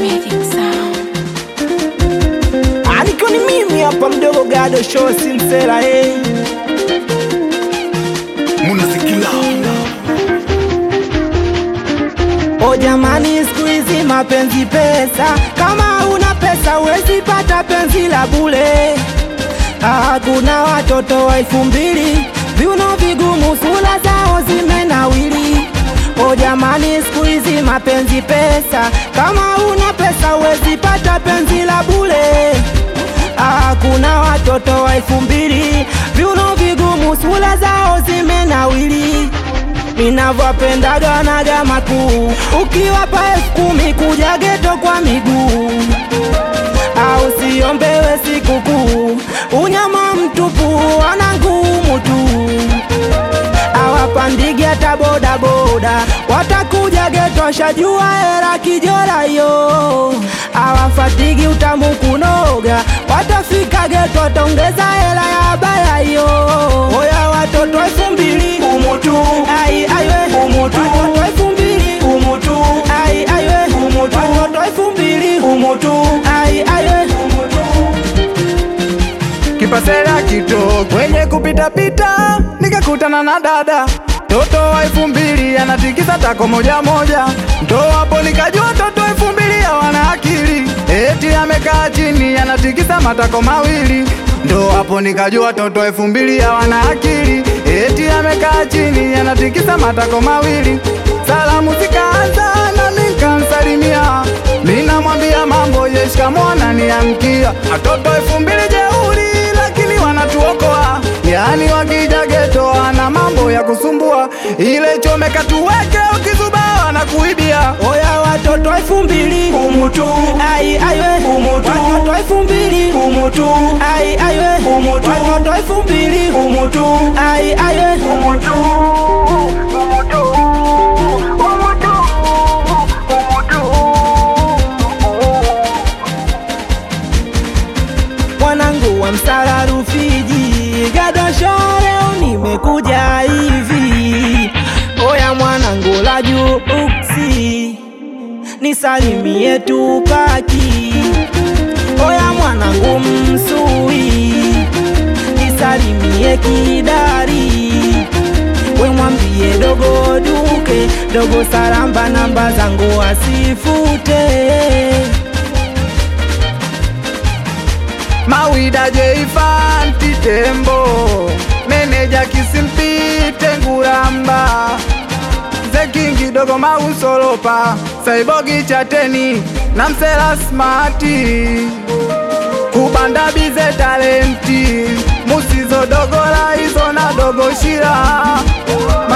Magic Sound. Aliko ni mimi hapa mdogo gado show simsela eh. Munasikila O jamani, siku hizi mapenzi pesa, kama una pesa huwezi pata penzi la bure. Ah, kuna watoto wa elfu mbili viuno vigumu, sura zao zimenawili. O jamani, siku hizi mapenzi pesa, kama una pesa huwezi pata penzi la bure. Ah, kuna watoto wa elfu mbili viuno vigumu, sura zao zimenawili ninavyopendaga naga makuu, ukiwapa elfu kumi kuja geto kwa miguu, au siombewe sikukuu, unyama mtupu wana ngumu tu, awapandigi hata bodaboda, watakuja geto shajua hera kijora yo, awafatigi utamu kunoga, watafika geto watongeza hela ya baya yo, oya watoto elfu mbili umutu ai aiwe umutu watoto elfu mbili umutu ai aiwe umutu watoto elfu mbili umutu ai aiwe kipasela kito kwenye kupitapita nikakutana na dada toto wa elfu mbili anatikisa tako moja moja ndo hapo nikajua toto elfu mbili hawana akili eti amekaa chini anatikisa matako mawili ndo hapo nikajua toto elfu mbili hawana akili eti amekaa chini anatikisa matako mawili salamu zikaanza nami nikamsalimia minamwambia mambo yeshikamona niamkia atoto elfu mbili jeuri lakini wanatuokoa yani wakija geto ana mambo ya kusumbua ile chomeka tuweke ukizubaa na kuibia oya watoto elfu mbili umutu ai aiwe umutu watoto elfu mbili umutu ai aiwe umutu watoto elfu mbili umutu ai aiwe umutu mwanangu wa msara Rufiji, gadosho leo nimekuja hivi. Oya mwanangu la juu uksi, nisalimie Tupaki. Oya mwanangu msui, nisalimie Kidari. We mwambie dogo duke, dogo saramba, namba zangu asifute. mawida jeifanti tembo meneja kisimpite nguramba zekingi dogo mausolopa saibogi chateni na msela smati kubanda bize talenti musizo dogo la izo na dogo shira